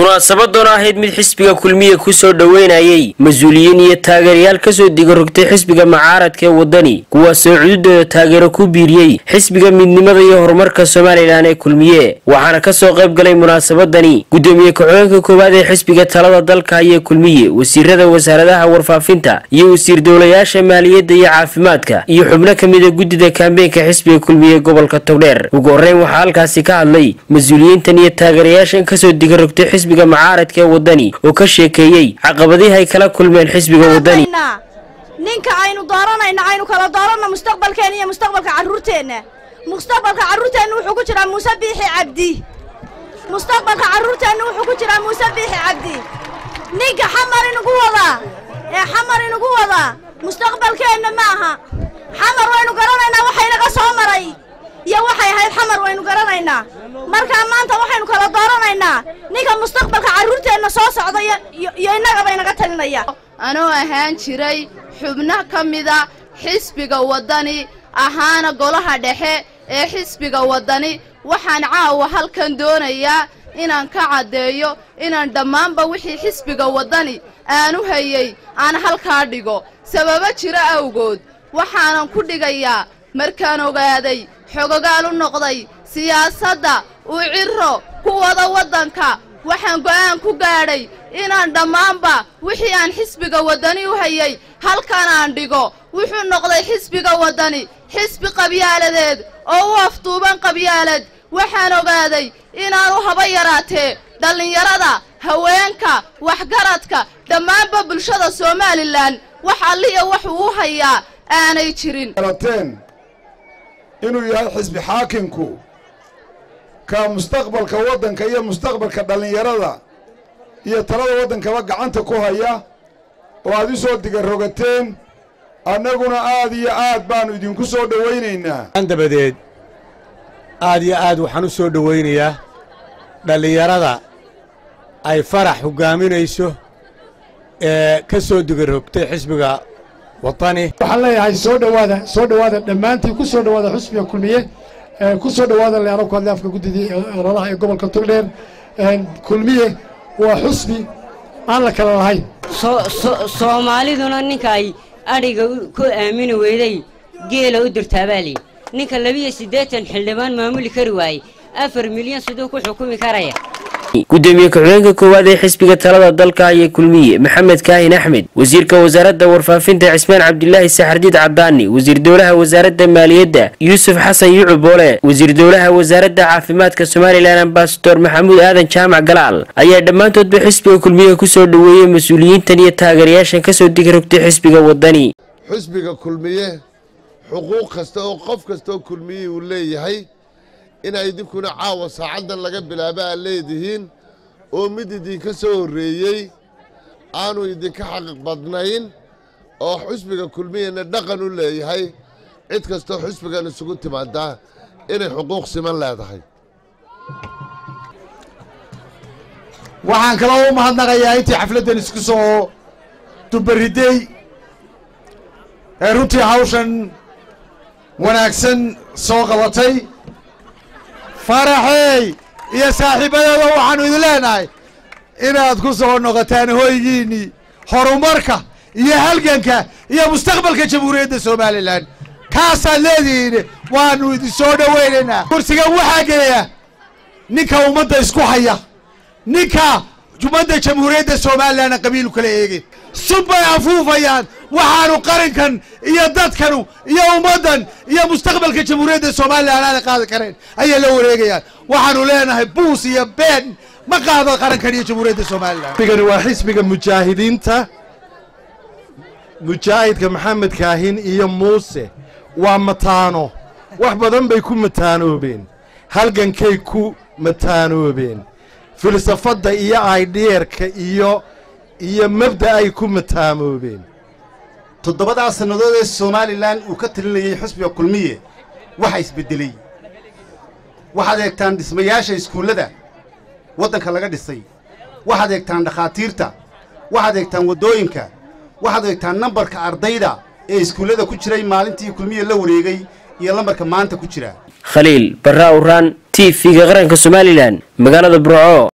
munaasabadoona ahayd mid xisbiga kulmiye kusoo dhoweynayay mas-uuliyiin iyo taageerayaal kasoo digarogtay xisbiga mucaaradka ee wadani kuwaasoo cududooda taageero ku biiriyey xisbiga midnimada iyo horumarka somalilan ee kulmiye waxaana kasoo qayb galay munaasabadani gudoomiye ku-xigeenka koowaad ee xisbiga talada dalka ayee kulmiye wasiirada wasaaradaha warfaafinta iyo wasiir dowlayaasha maaliyadda iyo caafimaadka iyo xubno kamida guddida kaambeenka xisbiga kulmiye gobolka togdheer ugu horeyn waxaa halkaasi ka hadlay mas-uuliyiintan iyo taageerayaashan kasoo digarogtay xisbiga mucaaradka ee wadani oo ka sheekeeyey caqabadihi ay kala kulmeen xisbiga wadani ninka aynu dooranayna aynu kala dooranna mustaqbalkeena iyo mustaqbalka carruurteenna mustaqbalka carruurteenna wuxuu ku jiraa muuse biixi cabdi mustaqbalka carruurteenna wuxuu ku jiraa muuse biixi cabdi ninka xamar inugu wadaa ee xamar inugu wadaa mustaqbalkeenna ma aha xamar waynu garanaynaa waxaynaga soo maray iyo waxay ahayd xamar waynu garanaynaa markaa maanta waxaynu kala dooranaynaa ninka mustaqbalka carruurteenna soo socda iyo innagaba inaga talinaya anuu ahaan jiray xubno ka mida xisbiga waddani ahaana golaha dhexe ee xisbiga waddani waxaan caawa halkan doonayaa inaan ka caddeeyo inaan dhammaanba wixii xisbiga waddani aanu hayey aan halkaa dhigo sababo jiro awgood waxaanan ku dhigayaa markaan ogaaday xogogaal u noqday siyaasadda uu cirro ku wada waddanka waxaan go'aan ku gaadhay inaan dhammaanba wixii aan xisbiga waddani u hayey halkan aan dhigo wuxuu noqday xisbiga waddani xisbi qabyaaladeed oo u afduuban qabyaalad waxaan ogaaday inaanu haba yaraatee dhallinyarada haweenka waxgaradka dhammaanba bulshada somalilan wax alliya waxuu u hayaa aanay jirin inuu yahay xisbi xaakinku ka mustaqbalka waddanka iyo mustaqbalka dhallinyarada iyo talada waddankaba gacanta ku haya oo aad u soo digarogateen annaguna aad iyo aad baannu idinku soo dhowaynaynaa dabadeed aad iyo aad waxaan u soo dhowaynayaa dhallinyarada ay farax hoggaaminayso ee ka soo digarogtay xisbiga waddani waxaan leeyahay soo dhowaada soo dhowaada dhammaantiin ku soo dhowaada xusbiga kulmiye ku soo dhowaada le anag ku hadlay afka guddidii ololaha ee gobolka togdheer kulmiye waa xusbi aan la kala lahayn soomaaliduna ninka ay adhiga ku aamini weyday geela u dirtaabaali ninka labiyo siddeetan xildhibaan maamuli kari waayey afar milyan siduu ku xukumi karaya gudoomiye ku-xigeenka koowaad ee xisbiga talada dalka ayee kulmiye maxamed kaahin axmed wasiirka wasaaradda warfaafinta cismaan cabdilaahi saxardiid cadaani wasiir dowlaha wasaaradda maaliyadda yuusuf xasan yucub boole wasiir dowlaha wasaaradda caafimaadka somalilan ambasador maxamuud aadan jaamac galaal ayaa dhammaantoodba xisbiga kulmiye kusoo dhoweeyey mas-uuliyiintan iyo taageerayaashan kasoo digrogtay xisbiga waddani xisbiga kulmiye xuquuq kasta oo qof kastaoo kulmiye uu leeyahay inaa idinkuna caawa saacaddan laga bilaaba aad leedihiin oo mid idinka soo horreeyey aanu idinka xaqiiq badnayn oo xusbiga kulmiyana dhaqan u leeyahay cid kastoo xusbigan isugu timaadaa inay xuquuq siman leedahay waxaan kaloo u mahadnaqayaa intii xafladdan isku soo dubaridey ee runtii hawshan wanaagsan soo qabatay faraxey iyo saaxiibadeeda waxaannu idin leenahay inaad ku soo noqotaan hoygiinnii horumarka iyo halganka iyo mustaqbalka jamhuuriyadda somalilan kaasaad leedihiin waannu idin soo dhowaynaynaa kursigan waxaa gelaya ninka ummadda isku haya ninka ummadda jamhuuriyadda somalilanna qabiilu kala eegin sub bay afuufayaan waxaanu qarankan iyo dadkanu iyo ummaddan iyo mustaqbalka jamhuuriyadda somalilan aana qaadi karayn ayay la wareegayaan waxaanu leenahay buus iyo been ma qaado qarankan iyo jamhuuriyadda somalilan xisbigani waa xisbiga mujaahidiinta mujaahidka maxamed kaahin iyo muuse waa mataano wax badan bay ku mataanoobeen halgankay ku mataanoobeen filsafadda iyo aydhiyerka iyo iyo mabda ay ku mataamoobeen toddobadaa sannadood ee somalilan uu ka talinayay xusbiga kulmiye waxa isbeddeley waxaad eegtaan dhismayaasha iskuullada waddanka laga dhisay waxaad eegtaan dhakhaatiirta waxaad eegtaan waddooyinka waxaad eegtaan nambarka ardayda ee iskuullada ku jiray maalintii kulmiye la wareegay iyo lambarka maanta ku jira khaliil barra uraan t v-ga qaranka somalilan magaalada burco